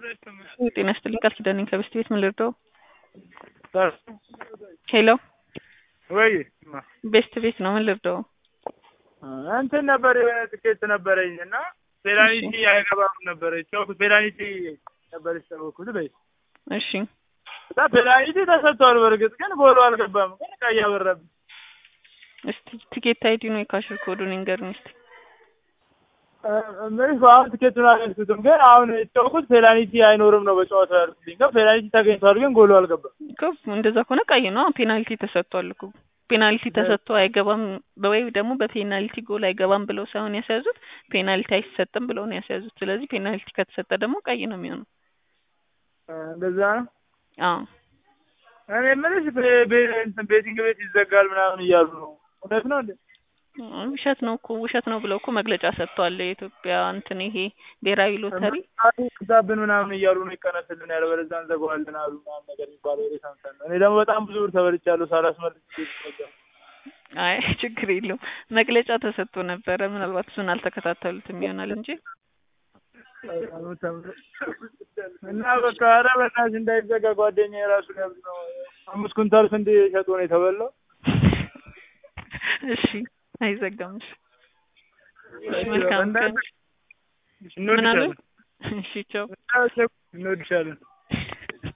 ጤና ይስጥልኝ ቃል ኪዳን ነኝ ከበስት ቤት ምን ልርዳው? ሄሎ ወይ ቤስት ቤት ነው ምን ልርዳው? እንትን ነበር የሆነ ትኬት ነበረኝ እና ፔናልቲ አይገባም ነበር ጨውኩት ፔናልቲ ነበር የተጫወኩት በይ እሺ እና ፔናልቲ ተሰጥቷል። በእርግጥ ግን ጎሉ አልገባም። ግን ቀይ አበራብኝ። እስቲ ቲኬት አይዲ ነው የካሽር ኮዱን ይንገሩኝ እስቲ። ምንሽ አሁን ትኬቱን አልያዝኩትም። ግን አሁን የተጫወኩት ፔናልቲ አይኖርም ነው በጨዋታው ያልኩትኝ። ግን ፔናልቲ ተገኝቷል። ግን ጎሉ አልገባም። እኮ እንደዛ ከሆነ ቀይ ነው። ፔናልቲ ተሰጥቷል እኮ ፔናልቲ ተሰጥቶ አይገባም ወይ ደግሞ በፔናልቲ ጎል አይገባም ብለው ሳይሆን ያስያዙት ፔናልቲ አይሰጥም ብለው ነው ያስያዙት። ስለዚህ ፔናልቲ ከተሰጠ ደግሞ ቀይ ነው የሚሆነው። እንደዛ ነው። አዎ እኔ የምልሽ ቤ- ቤ- እንትን ቤቲንግ ቤት ይዘጋል ምናምን እያሉ ነው። እውነት ነው እንዴ? ውሸት ነው እኮ ውሸት ነው ብለው እኮ መግለጫ ሰጥተዋል። የኢትዮጵያ እንትን ይሄ ብሔራዊ ሎተሪ ክታብን ምናምን እያሉ ነው ይቀነስልን፣ ያለበለዚያ እንዘጋዋለን አሉ ምናምን ነገር የሚባለው ወሬ ሰምተን ነው። እኔ ደግሞ በጣም ብዙ ብር ተበልቻለሁ ሳላስመልስ አይ ችግር የለውም መግለጫ ተሰጥቶ ነበረ። ምናልባት እሱን አልተከታተሉትም ይሆናል እንጂ እና በቃ ኧረ በእናትሽ እንዳይዘጋ ጓደኛዬ የራሱ ሊያብድ ነው። አምስት ኩንታል ስንዴ ሸጦ ነው የተበላው። እሺ አይዘጋም። እሺ መልካም ቀን። ምን አሉ? እንወድሻለን እሺ ቻው። እንወድሻለን።